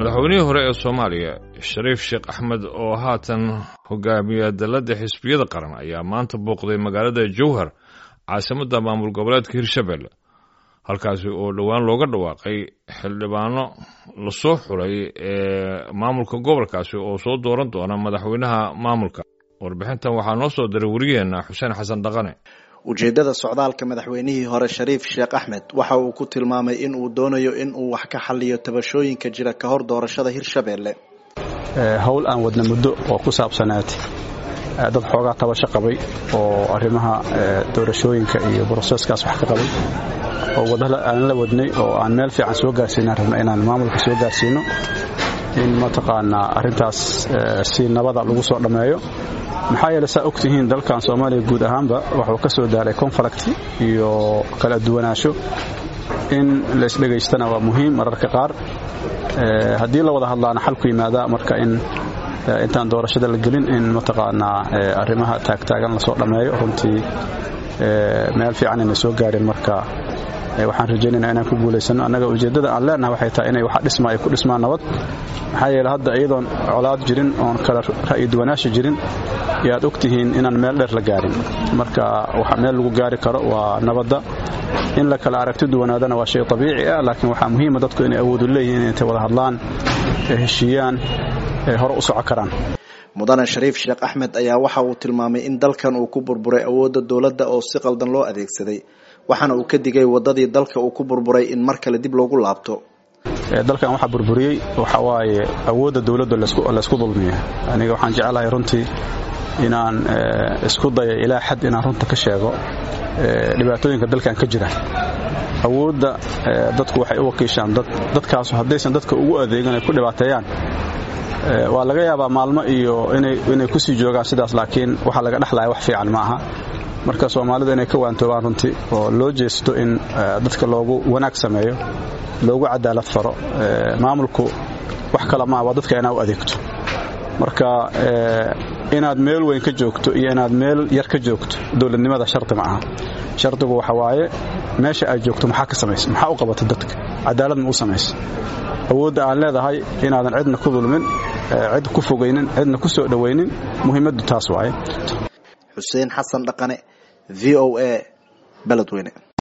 madaxweynihii hore ee soomaaliya shariif sheekh axmed oo haatan hogaamiya dalladda xisbiyada qaran ayaa maanta booqday magaalada jowhar caasimadda maamul goboleedka hirshabelle halkaasi oo dhowaan looga dhawaaqay xildhibaano lasoo xulay ee maamulka gobolkaasi oo soo dooran doona madaxweynaha maamulka warbixintan waxaa noo soo diray wariyeenna xuseen xasan dhaqane ujeeddada socdaalka madaxweynihii hore shariif sheekh axmed waxa uu ku tilmaamay in uu doonayo in uu wax ka xaliyo tabashooyinka jira ka hor doorashada hirshabelle howl aan wadna muddo oo ku saabsanaad dad xoogaa tabasho qabay oo arrimaha doorashooyinka iyo broseskaas wax ka qabay oo wadada aan la wadnay oo aan meel fiican soo gaarsiinaan rabna inaan maamulka soo gaarsiino in mataqaanaa arrintaas si nabada lagu soo dhammeeyo maxaa yeele saa og tihiin dalkan soomaaliya guud ahaanba wuxuu ka soo daaray conflict iyo kala duwanaansho in laysdhegaystana waa muhiim mararka qaar haddii la wada hadlaana xal ku yimaada marka in intaan doorashada la gelin in mataqaanaa arrimaha taagtaagan lasoo dhammeeyo runtii meel fiican inay soo gaareen marka waxaan rajaynaynaa inaan ku guulaysano annaga ujeeddada aan leenahay waxay tahay inay waxa dhisma ay ku dhismaan nabad maxaa yeele hadda iyadoon colaad jirin oon kala ra'yi duwanaashi jirin yaad og tihiin inaan meel dheer la gaarin marka waxa meel lagu gaari karo waa nabadda in la kala aragti duwanaadana waa shay abiici ah laakiin waxaa muhiima dadku inay awoodu leeyihiin intay wada hadlaan heshiiyaan hore u soco karaan mudane shariif sheekh axmed ayaa waxa uu tilmaamay in dalkan uu ku burburay awoodda dowladda oo si qaldan loo adeegsaday waxaana uu ka digay waddadii dalka uu ku burburay in mar kale dib loogu laabto dalkan waxaa burburiyey waxa waaye awoodda dowladda laysku dulmiya aniga waxaan jeclahay runtii inaan isku dayo ilaa xad inaan runta ka sheego dhibaatooyinka dalkan ka jira awoodda dadku waxay u wakiishaan dadkaasu haddaysan dadka ugu adeegan ay ku dhibaateeyaan waa laga yaabaa maalmo iyo inay ku sii joogaan sidaas laakiin waxaa laga dhexlaya wax fiican ma aha marka soomaalidu inay ka waantoobaan runtii oo loo jeesto in dadka loogu wanaag sameeyo loogu cadaalad faro maamulku wax kale maa waa dadka inaa u adeegto marka inaad meel weyn ka joogto iyo inaad meel yar ka joogto dowladnimada shardi ma aha shardigu waxa waaye meesha aad joogto maxaa ka samaysa maxaa u qabata dadka cadaalad ma u samaysa awoodda aan leedahay inaadan cidna ku dulmin cid ku fogaynin cidna ku soo dhowaynin muhiimaddu taas waaye xuseen xasan dhaqane v o a beledweyne